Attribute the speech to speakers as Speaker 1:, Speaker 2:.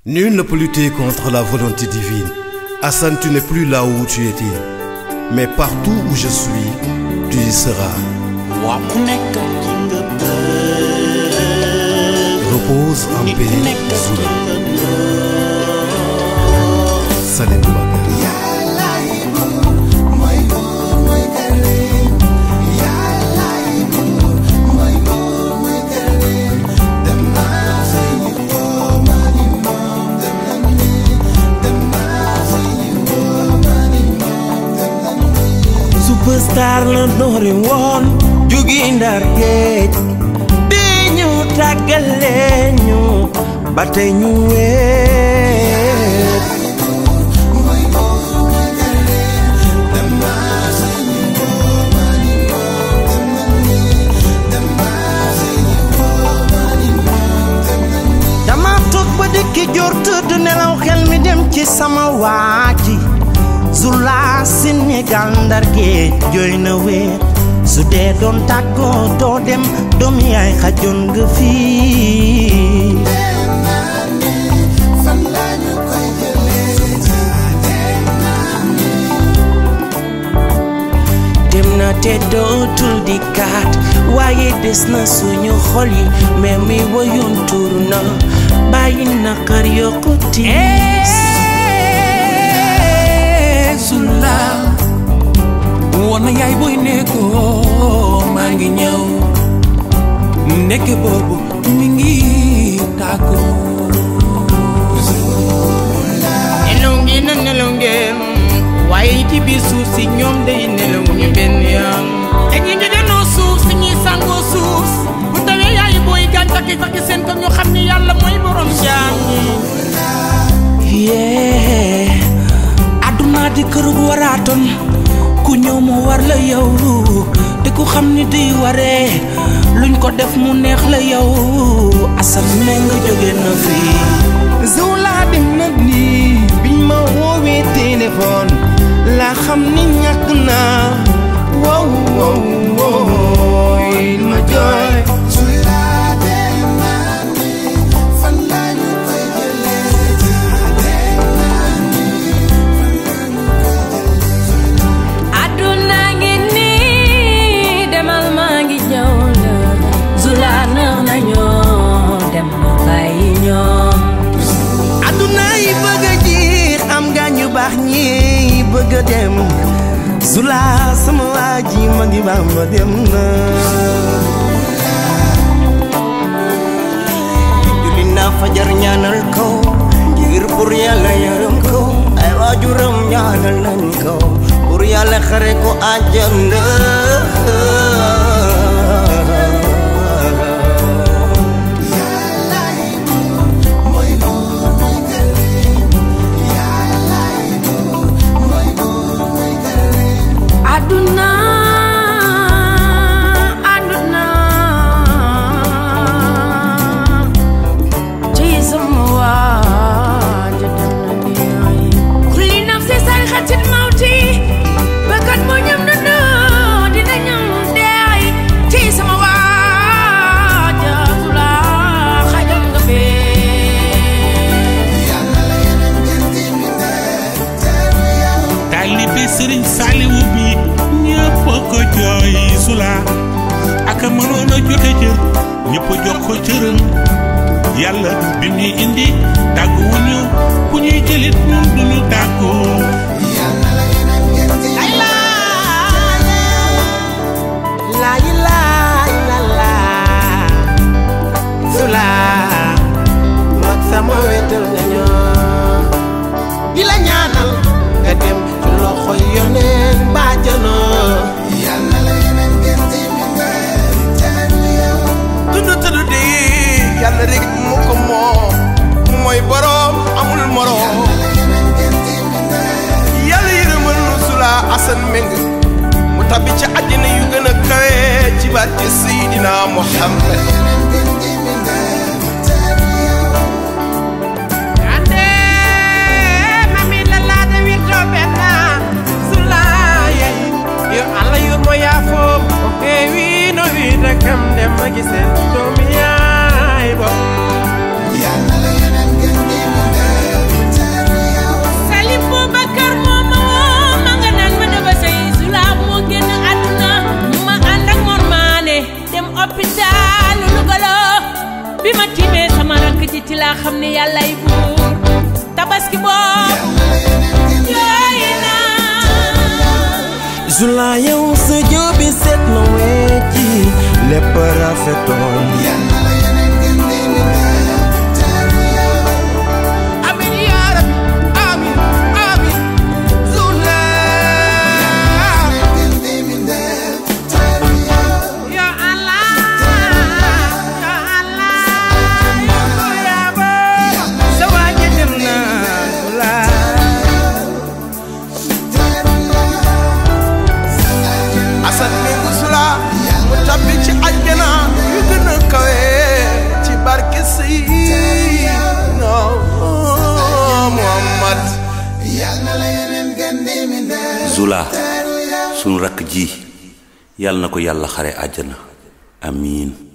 Speaker 1: Nul ne peut lutter contre la volonté divine. Hassan, tu n'es plus là où tu étais. Mais partout où je suis, tu y seras.
Speaker 2: waa ku nekk ki nga bëgg
Speaker 1: Repose en
Speaker 2: nit ku
Speaker 1: paix,
Speaker 2: nekk ki
Speaker 1: Zoula.
Speaker 2: nga bëgg
Speaker 1: Salim Bakar.
Speaker 2: superstar la doore woon jugi ndar géej bi ñu tàggale ñu ba tey ñu weet dama toog ba dikki jor tëdd nelaw xel mi dem ci sama waaji Zula Sénégal ndar géej jooy na weet su dee doon tàggoo doo dem doom yaay xajoon nga fii dem na te dootul di kaat waaye des na suñu xol yi mais mi woyoon tuur na bàyyi na kër yokku tiis
Speaker 3: Zula woon na yaay booy nekkoo maa ngi ñëw nekk boobu mi ngi tàggoo
Speaker 4: nelaw ngeen na nelaw ngeen waaye ci biir suuf si ñoom day nelaw ñu benn yoon te ñi ngi denoo suuf si ñuy sangoo suuf bu tawee yaay booy gàncax gi sax seen ko ñu xam ni yàlla mooy borom jaam ñi
Speaker 3: yee àdduna di kër gu waraatoon ku ñëw mu war la yow te ku xam ni di waree luñ ko def mu neex la yow asal me nga jóge na fii
Speaker 2: Zula dem na nii biñ ma woowee téléphone laa xam ni ñàkk naa wow wow wow ma jooy
Speaker 5: àdduna ngi nii demal maa ngi ñëw la Zula nax nañoo dem na bàyyi ñoom
Speaker 2: àdduna yi bëgg a jiix am nga ñu baax ñi bëgg a dem Zula sama waa ji ma ngi baax ma dem na julli naa fajar ñaanal ko ngir pour yàlla yërëm ko ay waajuram ñaanal nañ ko pour yàlla xare ko àjjana
Speaker 5: àdduna àdduna ci sama waa ja dem na nii kulli nafsi sayxatin mawti bakkat bu ñam dund dina ñam deey ci sama waa ja Zula xajal nga fee
Speaker 6: taalibe sëriñ Saaliwu bi ñëpp a ko jooy Zula ak a mënoon a joxe cër ñëpp a jox ko cëram yàlla bi ñuy indi tàgguwuñu ku ñuy jëlit ñun duñu tàggoo
Speaker 2: La ilaha illallah Zula mag sama wetal nga ñoo di la ñaanal nga dem ci loxo yoneen bàjjana tudd tudd di yàlla rek mu ko moom mooy boroom amul moroom yàlla yërëmal nu Zula Assane Meng mu tabbi ci àjjana yu gën a kawe ci barke Seydina Muhammad ande mami la laada wirdo benna Zula yey yo Allah yurmo yaafo o heewi no wiide kam dem magi sen doomi yaay bo
Speaker 5: laa xam ne yàllay buur tabaski boobu jooy naa
Speaker 2: Zula yow sa jóobi seet na wecci lépp rafetoon
Speaker 4: amin yaa rabbi amin amin Zula ya Allah ya Allah ya Buyaba sa waaja dem na Zula
Speaker 2: asat mi musula mu tabbi ci àjjana yu gën a kawe ci barke Seydina Muhammad
Speaker 7: Zula sunu rakk ji yàlla na ko yàlla xare àjjana amiin